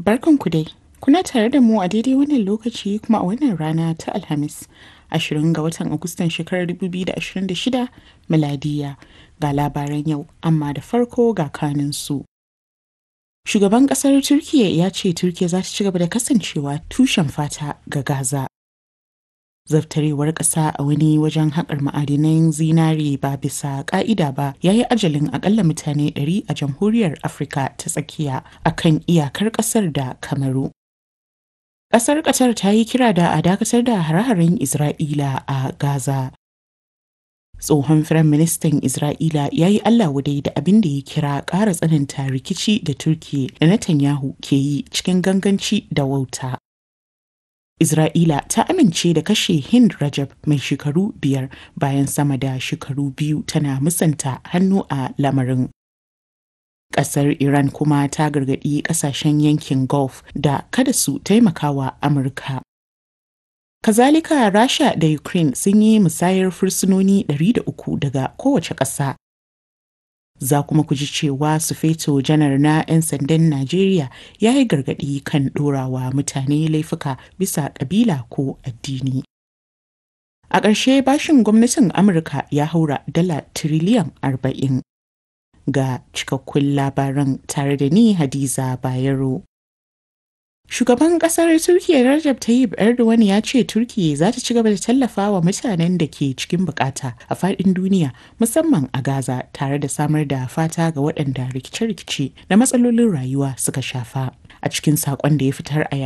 Barkanku dai. Kuna tare da mu a daidai wannan lokaci kuma a wannan rana ta Alhamis, 20 ga watan Agustan shekarar 2026 miladiya ga labaran yau, amma da farko ga kaninsu. Shugaban ƙasar Turkiyya ya ce Turkiyya za ta ci gaba da kasancewa tushen fata ga Gaza. Zaftarewar ƙasa a wani wajen haƙar ma'adinan zinare ba bisa ƙa'ida ba ya yi ajalin akalla mutane 100 a jamhuriyar Afirka ta tsakiya a kan iyakar ƙasar da Kamaru. Ƙasar Qatar ta yi kira da a dakatar da hare-haren Isra'ila a Gaza. Tsohon Firaministan Isra'ila ya yi Allah wadai da abin da ya kira ƙara tsananta rikici da Turkiyya da Netanyahu ke yi cikin ganganci da wauta. Isra'ila ta amince da kashe Hind Rajab mai shekaru biyar bayan sama da shekaru biyu tana musanta hannu a lamarin. Ƙasar Iran kuma ta gargaɗi ƙasashen yankin Gulf da kada su taimakawa Amurka. Kazalika Rasha da Ukraine sun yi musayar fursunoni 300 daga kowace ƙasa. Za kuma ku ji cewa Sufeto janar na 'yan sandan Najeriya ya yi gargaɗi kan ɗorawa mutane laifuka bisa ƙabila ko addini. A ƙarshe bashin gwamnatin Amurka ya haura dala tiriliyan arba'in. Ga cikakkun labaran tare da ni Hadiza Bayero. Shugaban kasar Turkiyya Recep Tayyip Erdogan ya ce Turkiyya za ta ci gaba da tallafa wa mutanen da ke cikin bukata a faɗin duniya musamman a Gaza tare da samar da fata ga waɗanda rikice-rikice da matsalolin rayuwa suka shafa. A cikin saƙon da ya fitar a